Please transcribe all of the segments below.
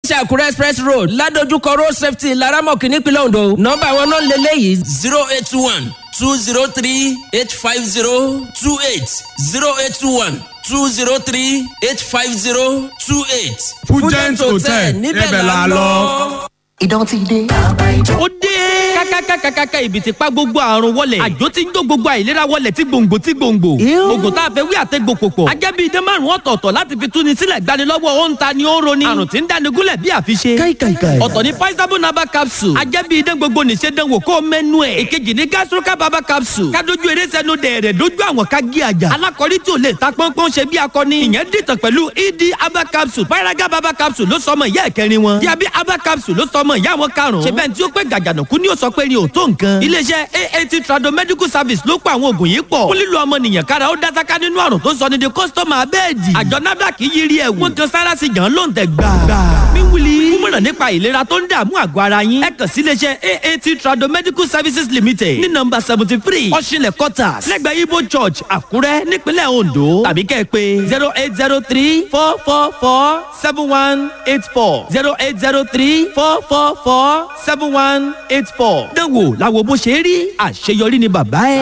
títí àkúrẹ́ express road ládojúkọ road safety laramọ̀kì nípínlẹ̀ ondo nọ́mbà wọn náà lélẹ́yìí zero eight one two zero three eight five zero two eight zero eight one two zero three eight five zero two eight. Fugent Hotel, níbẹ̀ la lọ. Idán ti dé. ó dé. kákákákákáká ibi ti pa gbogbo àrùn wọlé. àjò ti ń jó gbogbo àìlera wọlé tí gbòǹgbò tí gbòǹgbò. oògùn tá a fẹ́ wí àtẹ́gbò pòpọ̀. ajẹ́ bíi idán márùn-ún ọ̀tọ̀ọ̀tọ̀ láti fi túni sílẹ̀ gbanilọ́wọ́ ó ń ta ni ó ń roni. àrùn tí ń dáni gúnlẹ̀ bí àfiṣe. káìkàìkàì. ọ̀tọ̀ ni paisabo naba capsule. ajẹ́ bíi idán gbogbo nìṣe dánwò kó mẹ́nu ẹ̀. ìkejì ni gastroca baba capsule. kádojú eré sẹ́nu dẹ̀rẹ̀ dójú àwọn ká gé àjà. alákọ̀rí tí ò lè ta pọ́npọ́n ṣe bí akọni. ìyẹn dìtàn pẹ̀lú ed aba capsule. paraga baba capsule ló sọmọ ìyá ẹ̀kẹrin wọn. diabi aba capsule ló sọmọ ìyá wọn karùn-ún. ṣe bẹ́ẹ̀ tí ó pé gàgànàkú ni ó sọ pé ni ò tó nǹkan. iléeṣẹ́ aat trado medical service ló pa àwọn oògùn yìí pọ̀. fún lílo ọmọnìyàn kára ó dásáká nínú àrùn tó sọ ní di kọ́sítọ́mù abẹ́ẹ̀dì. àjọ nafdac yí rí ẹ̀wù. wọ́n kan sára sí jàn ló ń tẹ̀ gbà. mi wuli. kúmọ̀ràn nípa ìlera tó ń dààmú àgọ́ ara yín. ẹ kàn sí iléeṣẹ́ aat trado medical services limited ní nọmba seventy three ọ̀ṣinlẹ̀ quarters lẹ́gbẹ̀ẹ́ ibo church àkúrẹ́ nípínlẹ̀ ondo tàbí kẹ́ ẹ pé zero eight zero three four four four seven one eight four zero eight zero three four four four seven one eight four. dánwò làwọn bó ṣe rí àṣeyọrí ni bàbá ẹ.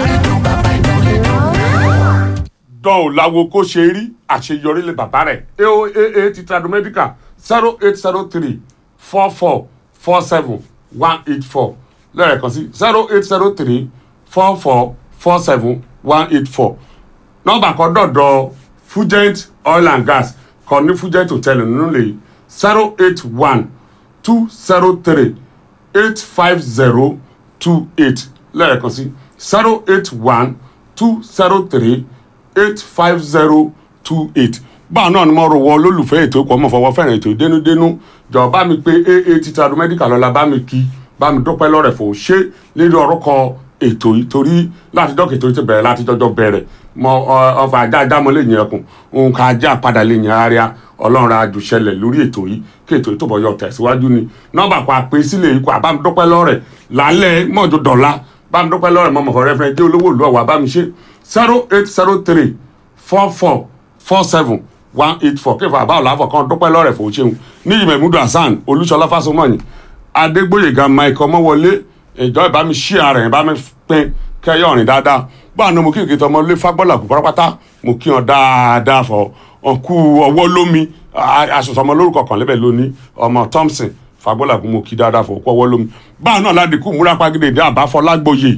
dán ò láwo kó ṣe rí àṣeyọrí lè bàbá rẹ̀ aoaa ti tradomedical zero eight zero three four four four seven one eight four lẹ́ẹ̀kan sí zero eight zero three four four four seven one eight four nọ́mbà kan dọ̀dọ̀ fugent oil and gas kan ní fugent hotel nínú lè zero eight one two zero three eight five zero two eight lẹ́ẹ̀kan sí zero eight one two zero three eight five zero two eight báwọn náà ni mo rò wọ olólùfẹ́ ètò ìkọ́ mọ̀ fọwọ́ fẹ́ràn ètò ìdénúdénú jọ bá mi pé aa ti tradu medical lọ́la bá mi kí bá mi dúpẹ́ lọ́rẹ̀ fò ṣé lérí orúkọ ètò yìí torí láti dọ́kì ètò yìí ti bẹ̀rẹ̀ láti jọjọ́ bẹ̀rẹ̀ mọ ọfà ajá ajá mọ lè yẹn ẹkùn òun ká ajá padà lè yẹn ara ọlọ́run àjùṣẹlẹ̀ lórí ètò yìí kí ètò yìí tó bọ̀ yọ tẹ̀síwájú ni nọ́mbà kan àpè sílẹ̀ yìí kó àbá mi dúpẹ́ lọ́rẹ̀ lálẹ́ mọ́jọ dọ̀la bá mi dúpẹ́ lọ́rẹ̀ mọ́mọ́ fọ́rẹ́ fẹ́ dé olówó ìlú ọ̀wà bá mi ṣe zero eight zero three four four four seven one eight four kéfà àbá ọ̀làfọ̀ kan dúpẹ́ lọ́rẹ̀ fò ṣeun níyì mẹ́múdù hasan olúṣọlá fásọmọ́yìn adégbòyèga mike ọmọwọlé ìjọ ìbámi ṣí ara ẹ̀ bámi pín kẹyọ ọ̀rìn dáadáa báà ní mo kí ìkìtì ọmọ ilé fagbọ́là kú pátápátá mo kí wọn dáadáa fọ ọkú ọwọ́ lómi aṣọṣọ ọmọ lórúkọ kan lẹ́bẹ̀ lónìí ọmọ thompson fagbọ́là kú mo kí dáadáa fọ ọkú ọwọ́ lómi báà náà ládìkú múra pàgídé dé àbáfọlágbòye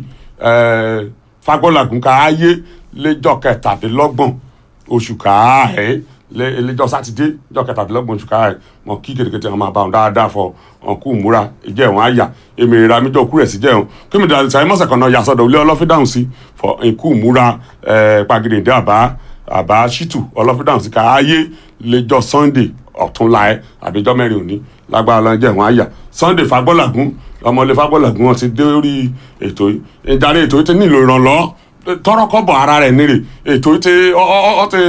fagbọ́là kú ká ayé lẹ́jọ́ kẹtàdínlọ́gbọ̀n oṣù káàẹ́ lẹ́jọ́ sátidé lẹ́jọ́ kẹtàdínlọ́gbọ̀n oṣù káàẹ́ mọ kí kètèkètè wọn máa bá wọn dáadáa fọ ọkú múra ìjẹ́ wọn àyà èmi ìra mi jọ kúrẹ̀ sí jẹ́ wọn kí mi dàrí sàyẹ́ mọ́sẹ̀ kan náà yà sọ́dọ̀ ilé ọlọ́fídàhùn sí fọ ikú múra pàgìdè dé àbá àbá ṣítù ọlọ́fídàhùn sí ká ayé lẹ́jọ́ sunday ọ̀túnla ẹ̀ àbíjọ́ mẹ́rin òní lágbára lọ́n jẹ́ wọn àyà sunday fagbọ́làgún ọmọlé fagbọ́làgún wọn ti dé orí ètò yìí ìdarí ètò yìí ti nílò ìrànlọ́ tọrọ kọ́bọ̀ ara rẹ̀ nírè ètò yìí ti ọ ti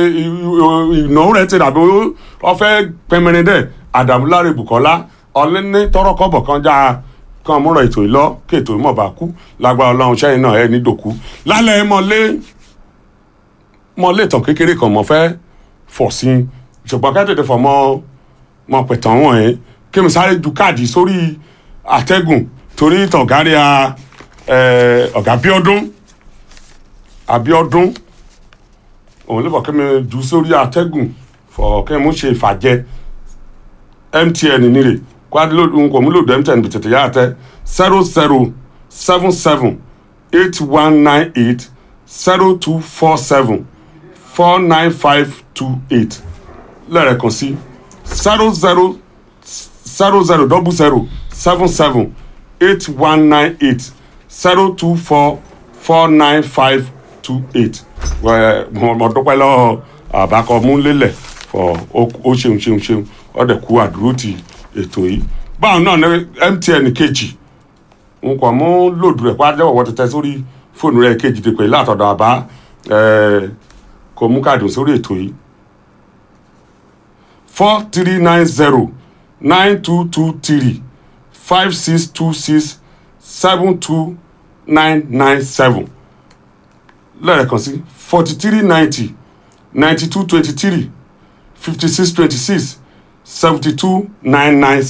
ìnáwó rẹ̀ ti dàbí ọfẹ́ pẹmẹrin dẹ̀ àdàmúláre bukola ọlẹ́ni tọrọ kọ́bọ̀ kan já kan múra ètò yìí lọ kí ètò yìí mọ̀ bá kú lágbára ọlọ́run sẹ́yìn náà ẹ̀ ní dòkú lálẹ́ mọ́lé mọ́lé ìtàn kékeré kan mọ́ fẹ́ fọ̀ sí ṣùgbọ́n kẹ́tẹ̀tẹ̀ fọ̀ mọ́ mọ́ pẹ̀tàn wọ̀nyí kí mi sáré ju káàdì sórí àtẹ́gùn torí tọ̀gárí ọ̀gá bíọ́dún abiodun òun lè fọ kí mi ju sórí àtẹ́gùn fọ kí mi ṣe ìfàjẹ mtn nírè kwadilodu n kò mú lòdù mtn bìtìtì yá àtẹ zero zero seven seven eight one nine eight zero two four seven four nine five two eight lẹ́ẹ̀kan sí zero zero zero zero double zero seven seven eight one nine eight zero two four four nine five two eight mo dúpẹ́ lọ́wọ́ àbákọ múlélẹ̀ fọ ó ṣeun ṣeun ṣeun ọ̀dẹ̀ kú àdúró ti ètò yìí báwọn náà ní mtn kejì n kò mú lòdù rẹ̀ pàdé ọ̀wọ́ tẹ̀tẹ̀ sórí fóònù rẹ̀ kejì ti pè látọ̀dọ̀ àbá kò mú káàdì sórí ètò yìí four three nine zero nine two two three five six two six seven two nine nine seven lẹ́ẹ̀kan sí forty three ninety ninety two twenty three fifty six twenty six seventy two nine nine